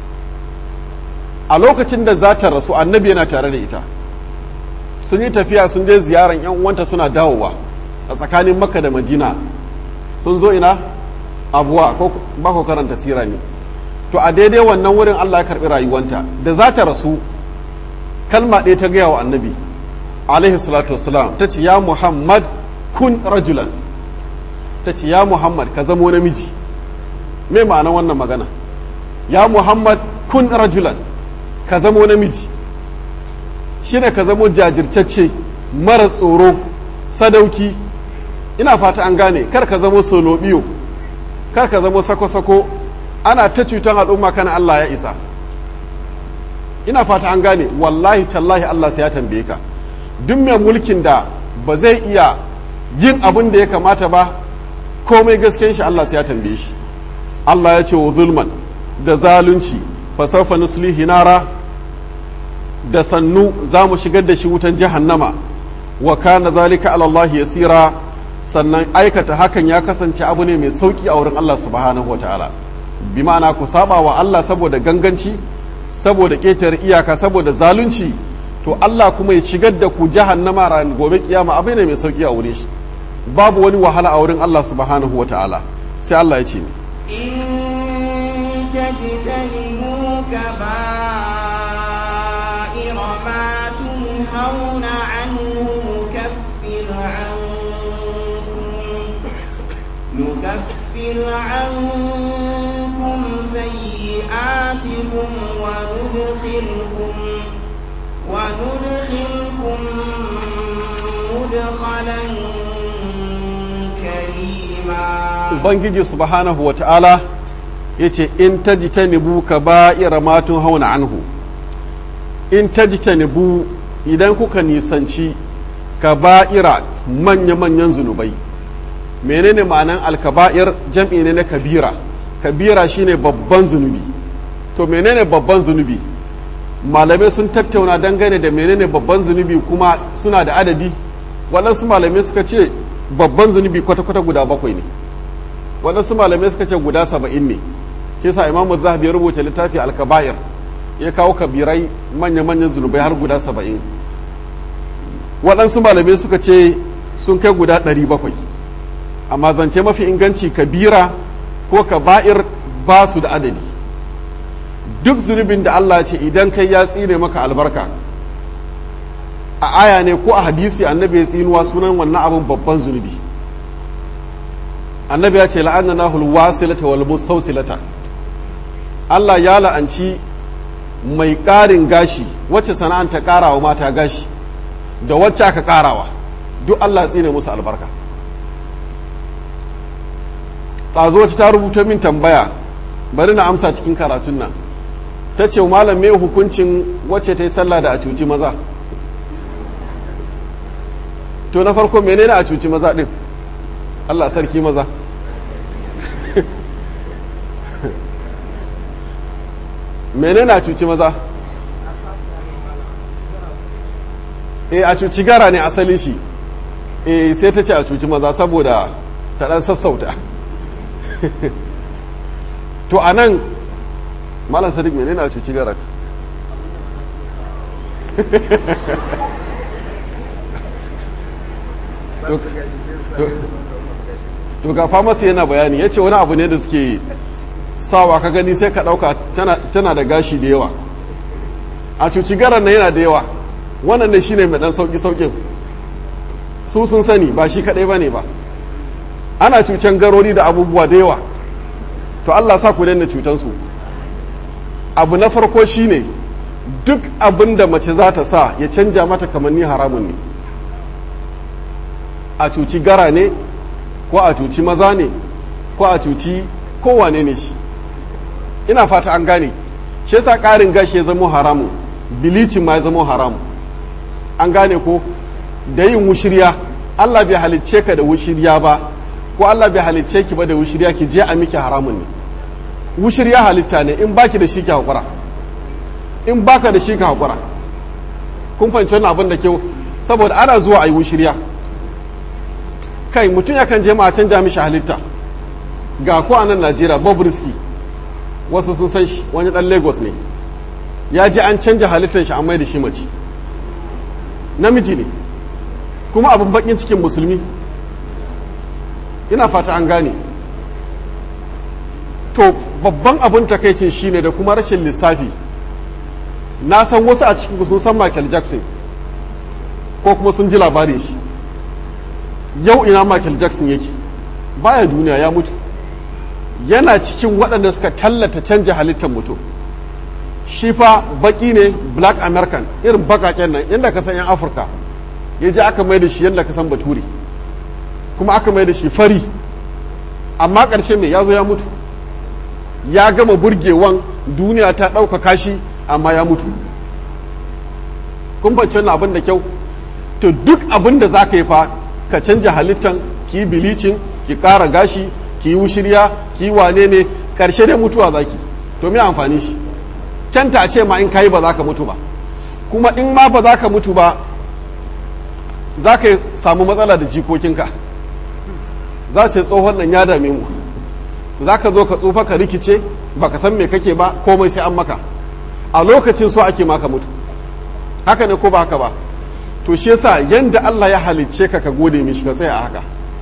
a lokacin da za ta rasu annabi yana tare da ita sun yi tafiya sun je ziyaran yan uwanta suna dawowa a tsakanin makka da madina sun zo ina abuwa ko ba ku karanta sira ne to a daidai wannan wurin allah ya karbi rayuwanta da za ta rasu kalma ɗaya ta gaya wa annabi alaihi salatu wasalam ta ce ya muhammad kun rajulan ta ce ya muhammad ka zamo namiji me ma'ana wannan magana ya muhammad kun rajulan ka zamo namiji shine ka zamo jajirtacce mara tsoro sadauki ina fata an gane kar ka zamo solobiyo kar ka zamo sako-sako ana ta cutan al'umma kana Allah ya isa ina fata an gane wallahi tallahi Allah sai ya tambaye ka duk mai mulkin da ba zai iya yin abin da ya kamata ba komai gasken shi Allah sai ya tambaye shi Allah ya ce wa zulman da zalunci fasaufa nuslihi nara da sannu za mu shigar da shi wutan jahannama wa kana zalika ala Allah yasira sannan aikata hakan ya kasance abu ne mai sauki a wurin Allah subhanahu wa ta'ala bi ma'ana ku saba wa Allah saboda ganganci saboda ƙetare iyaka saboda zalunci to Allah kuma ya shigar da ku jahannama ran gobe kiyama abu ne mai sauki a wurin shi babu wani wahala a wurin Allah subhanahu wa ta'ala sai Allah ya ce ni إن تجتنبوا كبائر ما تنهون عنه نكفر عنكم نكفر عنكم سيئاتكم وندخلكم وندخلكم مدخلا كريما ubangiji subhanahu wa ta'ala ya ce in tajtanibu kaba'ira ma hauna anhu in tajtanibu idan kuka nisanci kaba'ira manya-manyan zunubai menene ma'anan alkaba'ir jam'i ne na kabira kabira shine babban zunubi to menene babban zunubi malamai sun tattauna dangane da menene babban zunubi kuma suna da adadi waɗansu malamai suka ce babban zunubi kwata-kwata guda bakwai ne waɗansu malamai suka ce guda saba'in ne kisa imamu zahabi ya rubuta littafi alkaba'ir ya kawo kabirai manya-manyan zunubai har guda saba'in waɗansu malamai suka ce sun kai guda ɗari bakwai amma zance mafi inganci kabira ko kaba'ir ba su da adadi duk zunubin da Allah ce idan kai ya tsine maka albarka a aya ne ko a hadisi annabi ya tsinuwa sunan wannan abin babban zunubi annabi ya ce la'anna hulwasilata wal mustawsilata Allah ya la'anci mai ƙarin gashi wacce sana'an ta ƙarawa mata gashi da wacce aka ƙarawa duk Allah tsine musu albarka ɗazu wacce ta rubuta min tambaya bari na amsa cikin karatun nan ta ce malam me hukuncin wacce ta yi sallah da a cuci maza to na farko menene a cuci maza ɗin Allah sarki maza menene a cuci maza e a cuci gara ne asalin shi eh sai ta ce a cuci maza saboda ta dan sassauta to a nan malam sadiq menene a cuci garak to ga famasi yana bayani ya ce wani abu ne da suke sawa ka gani sai ka ɗauka tana da gashi da yawa a cuci garan na yana da yawa wannan ne shine mai ɗan sauƙi-sauƙin su sun sani ba shi kaɗai ba ne ba ana cucan garori da abubuwa da yawa to allah sa ku daina cutansu abu na farko shine duk abin da mace za ta sa ya canja mata kamanni haramun ne a cuci gara ne ko a cuci maza ne ko a cuci kowane ne shi ina fata an gane shi yasa ƙarin gashi ya zama haramun bilicin ma ya zama haramun an gane ko da yin wushirya Allah bai halicce ka da wushirya ba ko Allah bai halicce ki ba da wushirya ki je a miki haramun ne wushirya halitta ne in baki da shi ki hakura in baka da shi ka hakura kun fahimci wannan abin da kyau saboda ana zuwa a yi wushirya kai mutum yakan je ma a canja mishi halitta ga ko a nan Najeriya Bob Risky wasu sun san shi wani dan Lagos ne ya ji an canja halittar shi an mai da shi mace namiji ne kuma abin bakin cikin musulmi ina fata an gane to babban abin takaicin shine da kuma rashin lissafi na san wasu a cikin sun san Michael Jackson ko kuma sun ji labarin shi yau ina Michael Jackson yake baya duniya ya mutu yana cikin waɗanda suka tallata canja halittar mutum shi fa baki ne black american irin bakaken nan yadda ka san 'yan afirka ya ji aka mai da shi yadda ka san bature kuma aka mai da shi fari amma ƙarshe mai ya zo ya mutu ya gama burgewan duniya ta ɗaukaka shi amma ya mutu kun fahimci wannan abin da kyau to duk abin da za ka yi fa ka canja halittan ki yi bilicin ki ƙara gashi ki yi wushirya ki yi wane ne ƙarshe dai mutuwa zaki to me amfani shi canta a ce ma in kayi ba za ka mutu ba kuma in ma ba za ka mutu ba za ka samu matsala da jikokinka za ce tsohon nan ya dame mu za ka zo ka tsufa ka rikice ba ka san me kake ba komai sai an maka a lokacin so ake maka mutu haka ne ko ba haka ba to shi yasa yanda Allah ya halicce ka ka gode mishi ka tsaya a haka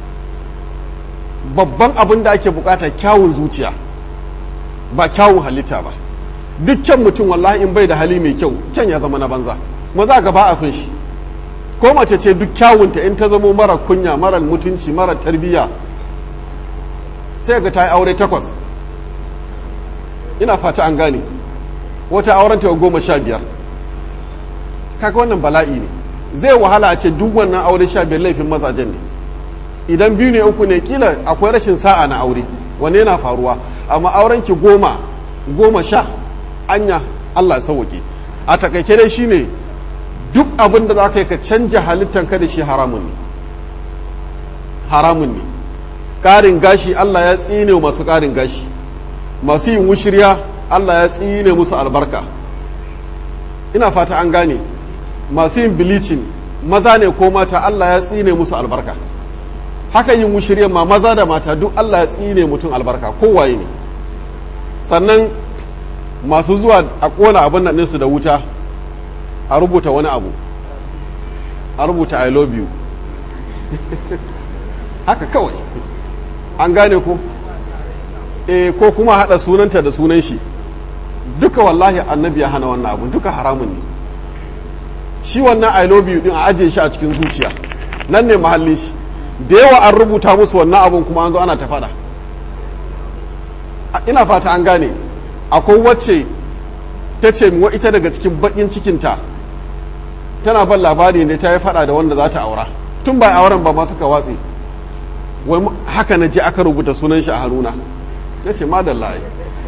babban abin da ake bukata kyawun zuciya ba kyawun halitta ba dukkan mutum wallahi in bai da hali mai kyau kyan ya zama na banza maza ga ba a son shi ko mace ce duk kyawunta in ta zamo mara kunya mara mutunci mara tarbiyya sai ga ta yi aure takwas ina fata an gane wata auren ta goma sha biyar kaga wannan bala'i ne zai wahala a ce duk wannan aure sha biyar laifin mazajen ne idan biyu ne uku ne kila akwai rashin sa'a na aure wanne yana faruwa amma auren ki goma goma sha anya Allah ya sauke a takaice dai shine duk abin da za ka yi ka canja halittan ka da shi haramun ne haramun ne ƙarin gashi Allah ya tsine masu ƙarin gashi masu yin wushirya Allah ya tsine musu albarka ina fata an gane masu yin bilicin maza ne ko mata Allah ya tsine musu albarka haka yin wushirya ma maza da mata duk Allah ya tsine mutum albarka kowaye ne sannan masu zuwa a ƙona abin nan ɗinsu da wuta a rubuta wani abu a rubuta i love you haka kawai an gane ku e ko kuma haɗa sunanta da sunan shi duka wallahi annabi ya hana wannan abu duka haramun ne shi wannan i love you din a ajiye shi a cikin zuciya nan ne mahallin shi da yawa an rubuta musu wannan abun kuma an zo ana ta faɗa ina fata an gane akwai wacce ta ce wa ita daga cikin bakin cikinta tana ban labari ne ta yi fada da wanda za ta aura tun ba auren ba ma suka watse wai haka na je aka rubuta sunan shi a hannuna ya ce madalla ai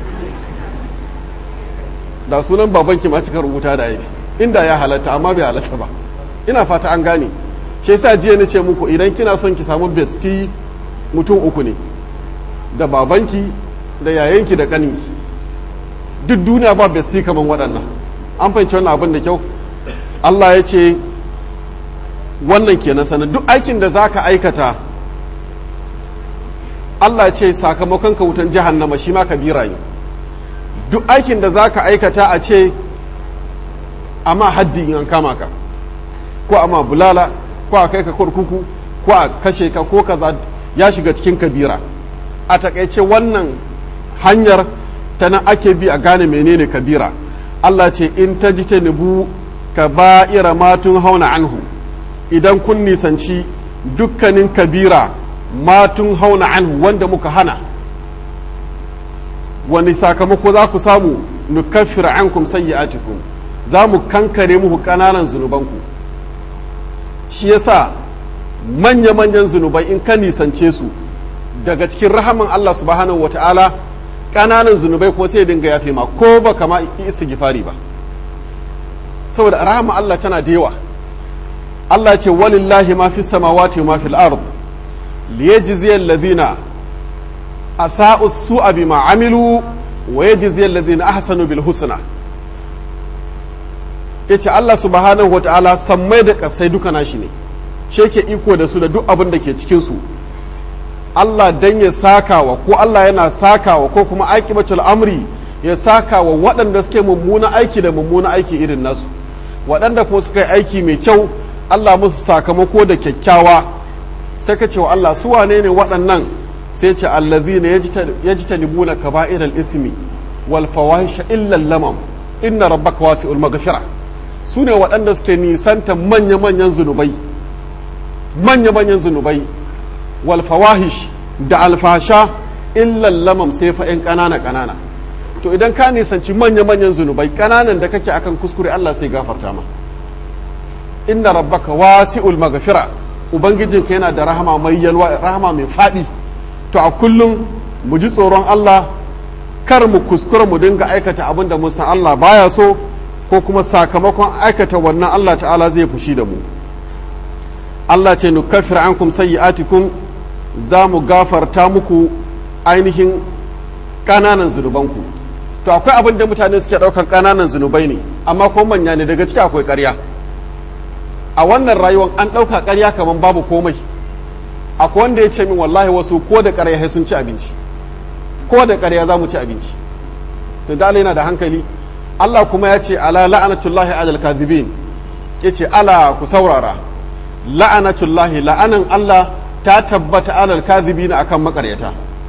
da sunan babanki ma cika rubuta da aifi inda ya halatta amma bai halatta ba ina fata an gane shi yasa jiya na ce muku idan kina son ki samu besti mutum uku ne da babanki da yayanki da kaninki duk duniya ba besti kaman waɗannan an fahimci wannan abin da kyau Allah ya ce wannan kenan sanar duk aikin da za ka aikata Allah ce sakamakon ka wutan jahannama shi ma kabira ne duk aikin da za ka aikata a ce amma haddi in an kama ka ko amma bulala ko a kai ka kurkuku ko a kashe ka ko kaza ya shiga cikin kabira a takaice wannan hanyar ta nan ake bi a gane menene kabira Allah ce in ta ji ta nubu ka ba'ira matun hauna anhu idan kun nisanci dukkanin kabira matun hauna anhu wanda muka hana wani sakamako za ku samu nukaffir ankum sayyi'atikum za mu kankare muku ƙananan zunubanku shi yasa manya-manyan zunubai in ka nisance su daga cikin rahaman Allah subhanahu wa ta'ala ƙananan zunubai kuma sai dinga yafe ma ko ba kama istighfari ba saboda rahama Allah tana da yawa Allah ce walillahi ma fi samawati ma fil ard liyajziya alladhina asa'u su'a bima amilu wa yajziya alladhina ahsanu bil husna yace Allah subhanahu wa ta'ala sammai da kasai duka nashi ne shi ke iko da su da duk abin da ke cikin su Allah dan ya sakawa ko Allah yana sakawa ko kuma aqibatul amri ya sakawa waɗanda suke mummuna aiki da mummuna aiki irin nasu waɗanda kuma suka yi aiki mai kyau Allah musu sakamako da kyakkyawa sai ka ce wa Allah su wane ne waɗannan sai ce allazina yajtanibuna kaba'iral ismi wal fawahisha illa lamam inna rabbaka wasi'ul maghfira su ne waɗanda suke nisanta manya-manyan zunubai manya-manyan zunubai walfawahish da alfasha illan lamam sai fa 'yan ƙanana ƙanana to idan ka nisanci manya-manyan zunubai ƙananan da kake akan kuskure Allah sai gafarta ma inna rabbaka wasi'ul maghfira ubangijinka yana da rahama mai yalwa rahama mai faɗi to a kullum mu ji tsoron Allah kar mu kuskura mu dinga aikata abin da mun san Allah baya so ko kuma sakamakon aikata wannan Allah ta'ala zai fushi da mu Allah ce nukaffir ankum sayyi'atikum za mu gafarta muku ainihin ƙananan zunubanku to akwai abin da mutane suke ɗaukan ƙananan zunubai ne amma ko manya ne daga ciki akwai ƙarya a wannan rayuwar an ɗauka ƙarya kamar babu komai akwai wanda ya ce min wallahi wasu ko da ƙarya sun ci abinci ko da ƙarya za mu ci abinci to da yana da hankali Allah kuma ya ce ala la'anatullahi alal kadhibin yace ala ku saurara la'anatullahi la'anan Allah ta tabbata alal kadhibin akan makaryata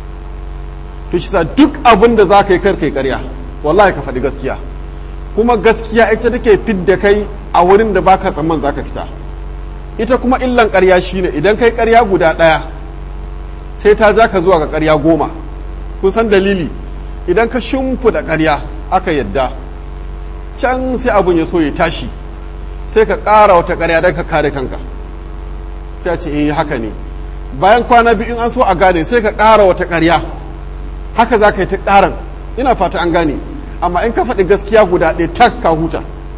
to shi sa duk abin da za ka yi kar kai ƙarya wallahi ka faɗi gaskiya kuma gaskiya ita take fidda kai a wurin da baka tsamman za ka fita ita kuma illan ƙarya shine idan kai ƙarya guda ɗaya sai ta ja ka zuwa ga ƙarya goma kun san dalili idan ka shimfiɗa ƙarya aka yadda can sai abun ya so ya tashi sai ka ƙara wata ƙarya don ka kare kanka ta ce eh haka ne bayan kwana biyu in an so a gane sai ka ƙara wata ƙarya haka za ka yi ta ƙaran ina fata an gane amma in ka faɗi gaskiya guda ɗaya tak ka huta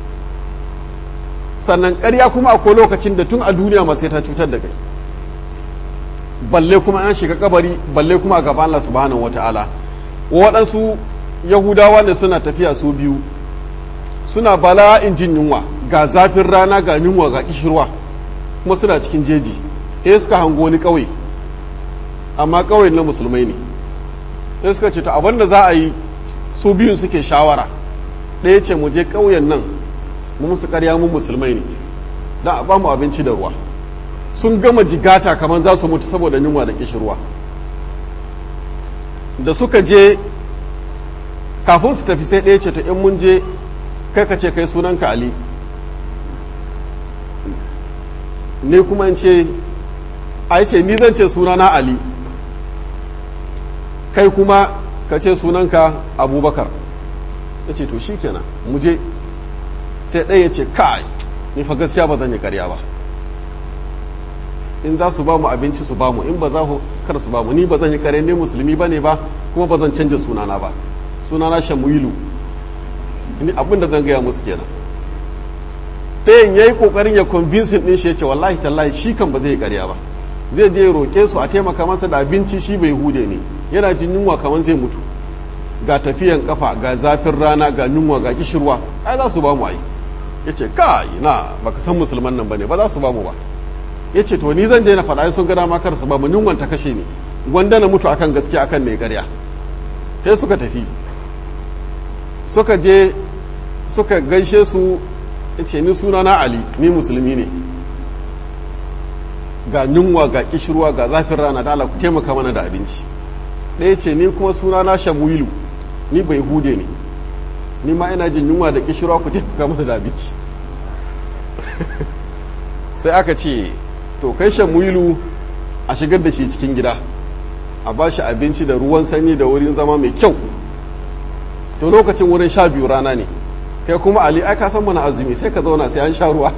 sannan ƙarya kuma akwai lokacin da tun a duniya ma sai ta cutar da kai balle kuma an shiga kabari balle kuma a gaban Allah subhanahu wata'ala waɗansu yahudawa ne suna tafiya su biyu suna bala'in jin yunwa ga zafin rana ga yunwa ga kishirwa kuma suna cikin jeji eh suka hango wani ƙauye amma ƙauyen na musulmai ne sai suka ce to abin da za a yi su biyun suke shawara ɗaya ce mu je ƙauyen nan mu musu ƙarya mu musulmai ne don a ba mu abinci da ruwa sun gama jigata kamar za su mutu saboda yunwa da kishirwa da suka je kafin su tafi sai ɗaya ce ta in mun je kai ka ce kai sunanka ali ne kuma in ce a ce ni zan ce sunana ali kai kuma ka ce sunanka abubakar ya ce to shi kenan mu je sai ɗaya ya ce kai ni fa gaskiya ba zan yi karya ba in za su ba mu abinci su ba mu in ba za ku kar su ba mu ni ba zan yi kare ne musulmi ba ne ba kuma ba zan canja sunana ba sunana shamuilu ni abin da zan gaya musu kenan ɗayan ya yi ƙoƙarin ya convincing ɗin shi ya ce wallahi tallahi shi kan ba zai yi ƙarya ba zai je roƙe su a taimaka masa da abinci shi bai hude ne yana jin yunwa kamar zai mutu ga tafiyan kafa ga zafin rana ga yunwa ga kishirwa ai za su ba mu ai ya ce kai na baka san musulman nan bane ba za su ba mu ba ya ce to ni zan daina faɗa sun gada ma karsu ba mu yunwan ta kashe ni gwanda na mutu akan gaskiya akan mai ƙarya sai suka tafi suka je suka gaishe su ya ce ni suna na ali ni musulmi ne ga yunwa ga kishirwa ga zafin rana da Allah ku taimaka mana da abinci ɗaya ce ni kuma suna na shamuilu ni bai hude ne ni ma ina jin yunwa da kishirwa ku taimaka mana da abinci sai aka ce to kai shamuilu a shigar da shi cikin gida a ba shi abinci da ruwan sanyi da wurin zama mai kyau to lokacin wurin sha biyu rana ne kai kuma ali ai ka san mana azumi sai ka zauna sai an sha ruwa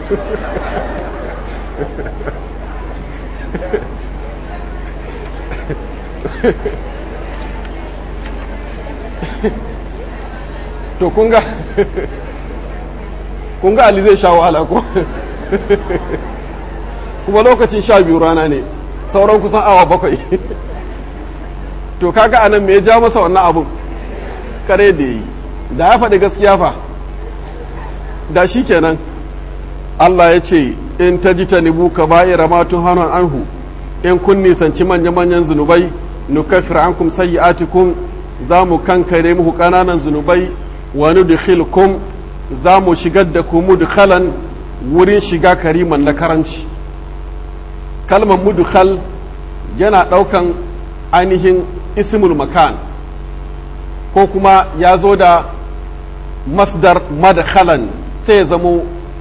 to kunga kunga ali zai sha wahala ko kuma lokacin sha biyu rana ne sauran kusan awa bakwai to kaga anan me ya ja masa wannan abun kare da yi da ya faɗi gaskiya fa da shi kenan Allah ya ce in ta ji ta nibu ka ba'ira matun hannun anhu in kun nisanci manya-manyan zunubai nukafir ankum sayyi'atikum za mu kankare muku ƙananan zunubai wa nudkhilkum za mu shigar da ku mudkhalan wurin shiga kariman na karanci kalmar mudkhal yana ɗaukan ainihin ismul makan ko kuma ya zo da masdar madkhalan sai ya zamo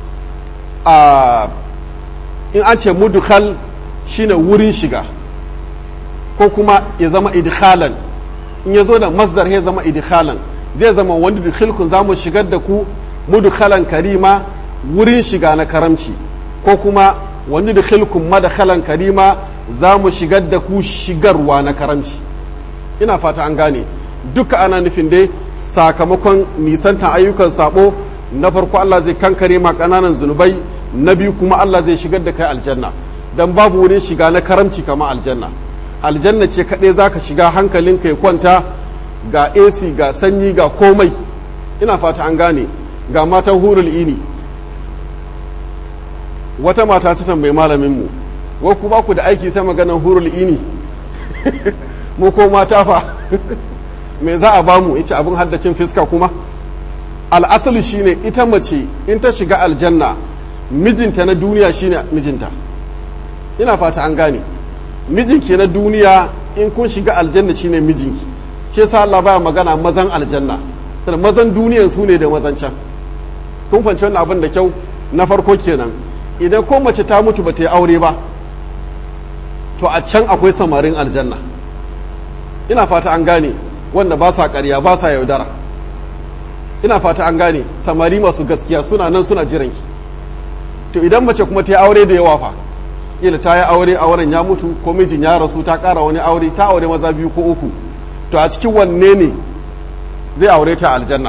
a in an ce mudkhal shine wurin shiga ko kuma ya zama idkhalan in ya zo da masdar ya zama idkhalan zai zama wanda dukhilkun za mu shigar da ku mudkhalan karima wurin shiga na karamci ko kuma wanda dukhilkun madkhalan karima za mu shigar da ku shigarwa na karamci ina fata an gane duka ana nufin dai sakamakon nisantan ayyukan sabo na farko Allah zai kankare ma ƙananan zunubai na biyu kuma Allah zai shigar da kai aljanna dan babu wurin shiga na karamci kama aljanna aljanna ce kaɗai za ka shiga hankalinka ya kwanta ga AC ga sanyi ga komai ina fata an gane ga matan hurul ini wata mata ta tambayi malaminmu wa ku ba ku da aiki sai maganan hurul ini mu ko mata fa me za a bamu yace abin haddacin fiska kuma al'asali shine ita mace in ta shiga aljanna mijinta na duniya shine mijinta ina fata an gane mijinki na duniya in kun shiga aljanna shine mijinki ke sa Allah baya magana mazan aljanna sannan mazan duniyan su ne da mazan can kun fahimci wannan abin da kyau na farko kenan idan ko mace ta mutu ba ta yi aure ba to a can akwai samarin aljanna ina fata an gane wanda ba sa ƙarya ba sa yaudara ina fata an gane samari masu gaskiya suna nan suna jiranki to idan mace kuma ta yi aure da yawa fa ila ta yi aure auren ya mutu ko mijin ya rasu ta ƙara wani aure ta aure maza biyu ko uku to a cikin wanne ne zai aure ta aljanna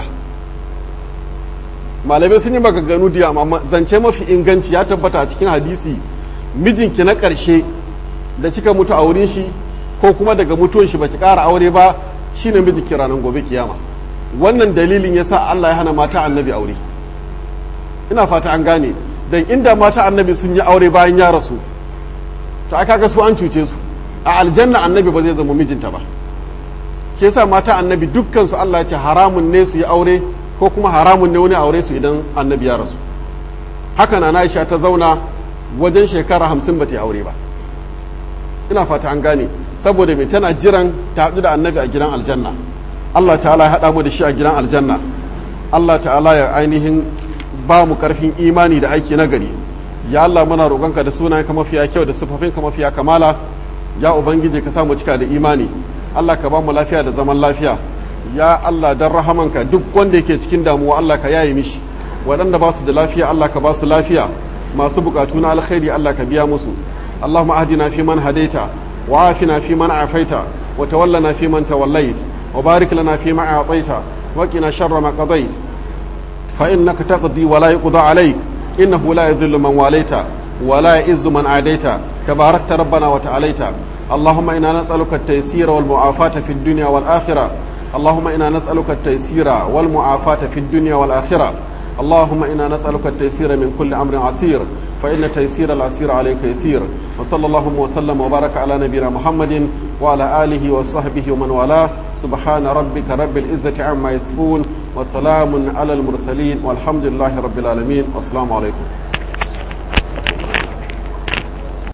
malamai sun yi maganganu da amma zance mafi inganci ya tabbata a cikin hadisi mijinki na ƙarshe da kika mutu a wurin shi ko kuma daga mutuwan shi baki ƙara aure ba shine mijinki ranar gobe kiyama wannan dalilin yasa Allah ya hana mata annabi aure ina fata an gane dan inda mata annabi sun yi aure bayan ya rasu to aka ga su an cuce su a aljanna annabi ba zai zama mijinta ba ke sa mata annabi dukkan su Allah ya ce haramun ne su yi aure ko kuma haramun ne wani aure su idan annabi ya rasu haka na Aisha ta zauna wajen shekara hamsin ba ta yi aure ba ina fata an gane saboda mai tana jiran ta haɗu da annabi a gidan aljanna Allah ta'ala ya haɗa mu da shi a gidan aljanna Allah ta'ala ya ainihin ba mu ƙarfin imani da aiki na gari ya Allah muna roƙonka da sunayenka mafiya kyau da siffofinka mafiya kamala ya ubangiji ka samu cika da imani Allah ka ba mu lafiya da zaman lafiya ya Allah dan rahamanka duk wanda yake cikin damuwa Allah ka yaye mishi waɗanda ba su da lafiya Allah ka ba su lafiya masu buƙatu na alkhairi Allah ka biya musu اللهم اهدنا فيمن هديت وعافنا فيمن عافيت وتولنا فيمن توليت وبارك لنا فيما أعطيت وقنا شر ما قضيت فإنك تقضي ولا يقضى عليك إنه لا يذل من واليت ولا يئز من عاديت تباركت ربنا وتعاليت اللهم إنا نسألك التيسير والمعافاة في الدنيا والآخرة اللهم إنا نسألك التيسير والمعافاة في الدنيا والآخرة اللهم إنا نسألك التيسير من كل أمر عسير فإن تيسير العسير عليك يسير وصلى الله وسلم وبارك على نبينا محمد وعلى آله وصحبه ومن والاه سبحان ربك رب العزة عما يصفون وسلام على المرسلين والحمد لله رب العالمين والسلام عليكم